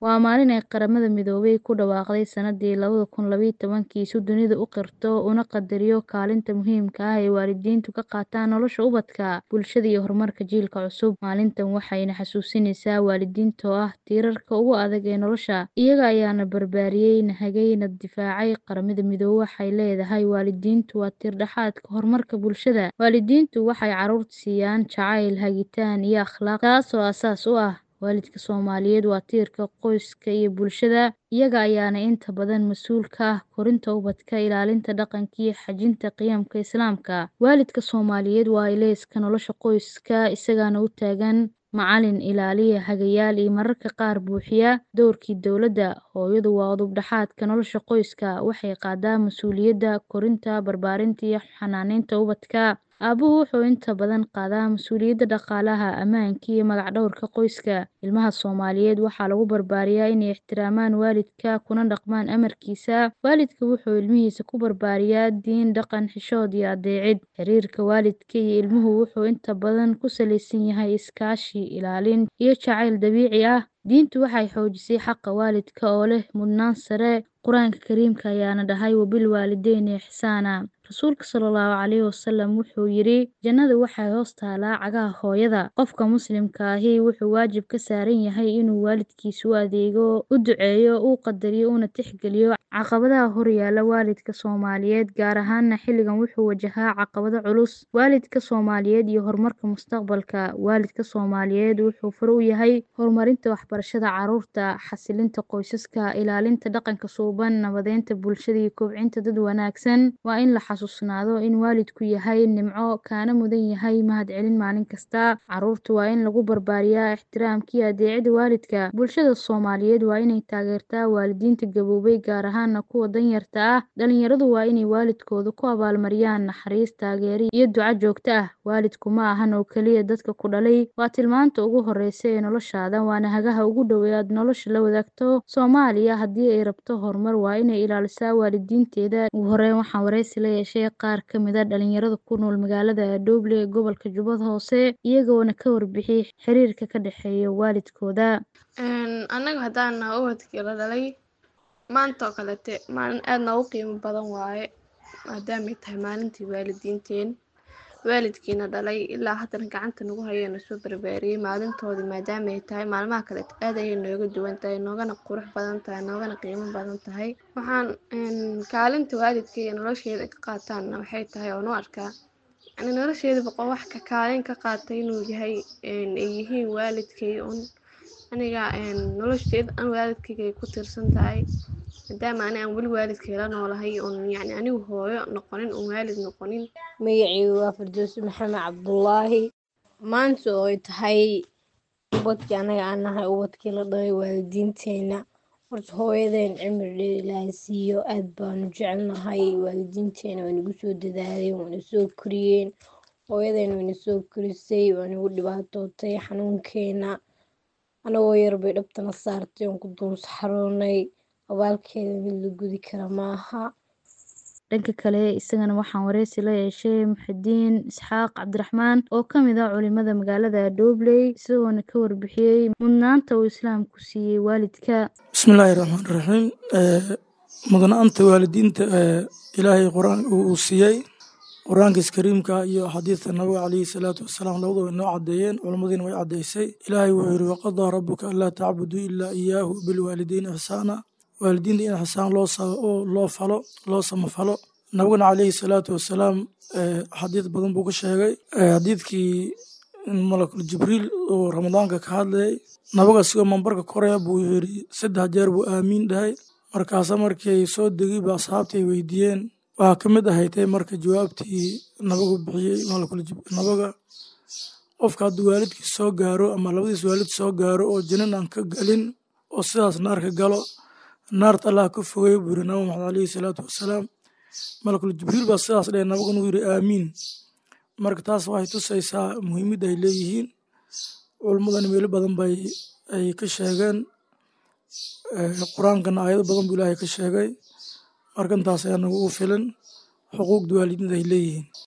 Waa maalin ay Qaramada Midoobay ku dhawaaqday sanadii labada kun laba iyo tobankii si dunidu u qirto una qadariyo kaalinta muhiimka ah ee waalidiintu ka qaataan nolosha ubadka, bulshada iyo horumarka jiilka cusub. Maalintan waxayna xasuusinaysaa waalidiinta oo ah tiirarka ugu adag ee nolosha, iyaga ayaana barbaariyay, hagay, na difaacay. Qaramada Midoobay waxay leedahay waalidiintu waa tiir-dhexaadka horumarka bulshada. Waalidiintu waxay carruurta siiyaan jacayl, hagitaan, iyo akhlaaq, taasoo aasaas u ah waalidka Soomaaliyeed waa tiirka qoyska iyo bulshada, iyaga ayaana inta badan mas'uul ka ah korinta ubadka, ilaalinta dhaqanka iyo xajinta qiyamka Islaamka. Waalidka Soomaaliyeed waa ilayska nolosha qoyska, isagaana u taagan macallin, ilaaliye, hagayaal iyo mararka qaar buuxiya doorkii dowladda. Hooyadu waa udub-dhexaadka nolosha qoyska, waxay qaadaa mas'uuliyadda korinta, barbaarinta iyo xanaaneynta ubadka. Aabuhu wuxuu inta badan qaadaa mas'uuliyadda dhaqaalaha, ammaanka iyo magac-dhawrka qoyska. Ilmaha Soomaaliyeed waxaa lagu barbaariyaa inay ixtiraamaan waalidka, kuna dhaqmaan amarkiisa. Waalidku wuxuu ilmihiisa ku barbaariyaa diin, dhaqan, xishood iyo adeecid. Xiriirka waalidka iyo ilmuhu wuxuu inta badan ku saleysan yahay iskaashi, ilaalin, iyo jacayl dabiici ah. Diintu waxay xoojisay xaqa waalidka oo leh mudnaan sare. Qur'aanka Kariimka ayaana dhahay wabilwaalidayni ixsaana. Rasuulka Sallallaahu Calayhi Wasallam wuxuu yidhi, Jannadu waxay hoos taalaa cagaha hooyada. Qofka Muslimka ahi wuxuu waajib ka saaran yahay inuu waalidkiisa u adeego, u duceeyo, u qadariyo, una tixgeliyo. Caqabadaha horyaalla waalidka Soomaaliyeed, gaar ahaan xilligan, wuxuu wajahaa caqabado culus. Waalidka Soomaaliyeed iyo horumarka mustaqbalka. Waalidka Soomaaliyeed wuxuu fure u yahay horumarinta waxbarashada carruurta, xasilinta qoysaska, ilaalinta dhaqanka suuban, nabadeynta bulshada iyo kobcinta dad wanaagsan. Waa in la xasuusnaado in waalidku yahay nimco, kana mudan yahay mahadcelin maalin kasta. Carruurta waa in lagu barbaariyaa ixtiraamka iyo adeecidda waalidka. Bulshada Soomaaliyeed waa inay taageertaa waalidiinta gaboobay, gaar ahaan kuwa danyarta ah. Dhalinyaradu waa inay waalidkooda ku abaalmariyaan naxariis, taageero iyo duco joogto ah. Waalidku ma ahan oo kaliya dadka ku dhalay, waa tilmaanta ugu horreysa ee noloshaada, waana hagaha ugu dhow ee aad nolosha la wadaagto. Soomaaliya haddii ay rabto horumar, waa inay ilaalisaa waalidiinteeda. Ugu horreyn, waxaan wareysi la yeeshay qaar ka mid ah dhalinyarada ku nool magaalada Dooble ee gobolka Jubbada Hoose, iyagoona ka warbixiyay xiriirka ka dhexeeya waalidkooda. Anaga haddaan nahay ubadkii la dhalay, maanta oo kalete maalin aad noogu qiimo badan waaye, maadaamay tahay maalintii waalidiinteen. Waalidkiina dhalay ilaa haddana gacanta nagu haya na soo barbaariyay. Maalintoodii maadaamay tahay maalmaha kaleeto aad ayay nooga duwan tahay, noogana qurux badan tahay, noogana qiimo badan tahay. Waxaan kaalinta waalidkay ee nolosheeda ka qaataana waxay tahay oon u arkaa yacni nolosheeda boqo wax ka kaalin ka qaatay inuu yahay ay yihiin waalidkay un. Aniga nolosheeda dhan waalidkayga ay ku tiirsan tahay. Maadaama ani aan weli waalidkay la noolahay oon yacni anigu hooyo noqonin oon waalid noqonin. Magacaygu waa Firdawsi Maxamed Cabdullaahi. Maanta oo ay tahay ubadkii anaga aan nahay ubadkii la dhalay waalidiinteena. Horta hooyadeen cimri dheer Ilaahay siiyo aad baanu jecelnahay. Waalidiinteena way nagu soo dadaaleen, way na soo koriyeen. Hooyadeen way na soo korisay, way nagu dhibaatootay xanuunkeena. Anagoo yar bay dhabta na saartay oon ku dul saxaroonay. Abaalkeeda mid la gudi karo maaha. Dhanka kale, isagana waxaan wareysi la yeeshay Muxyidiin Isxaaq Cabdiraxmaan oo ka mid ah culimada magaalada Dooble, isagoona ka warbixiyay mudnaanta uu Islaamku siiyay waalidka. Bismillaahi Raxmaani Raxiim. Mudnaanta waalidiinta Ilaahay quraan uu siiyay quraankiisa kariimka iyo xadiidka nabiga calayhi salaatu wasalaam labadaba way noo caddeeyeen culimadiina way caddeysay ilaahay wuxuu yidhi waqadaa rabbuka anlaa tacbuduu ilaa iyaahu bilwaalidayni ixsaana waalidiinta in ixsaan loo loo falo loo samafalo nabigana calayhi salaatu wasalaam xadiid badan buu ka sheegay xadiidkii malakul jibriil oo ramadaanka ka hadlayay nabiga sigoo mambarka koraya buu yidhi saddex jeer buu aamiin dhahay markaasa markii soo degay ba asxaabtii ay weydiiyeen waxaa ka mid ahaydee marka jawaabtii nabigu bixiyey nabiga qofka hadduu waalidkiis soo gaaro ama labadiis waalid soo gaaro oo janin aan ka galin oo sidaas naarka galo naarta allah ka fogey buu yidhi nabi maxamed calayhi salaatu wasalaam malakul jibriil baa sidaas dheh nabiguna uu yidhi aamiin marka taas waxay tusaysaa muhiimadda ay leeyihiin culimmadana meelo badan bay ay ka sheegeen qur-aankana aayado badan buu ilaahay ka sheegay marka intaas ayaa nagu filan xuquuqda waalidiinta ay leeyihiin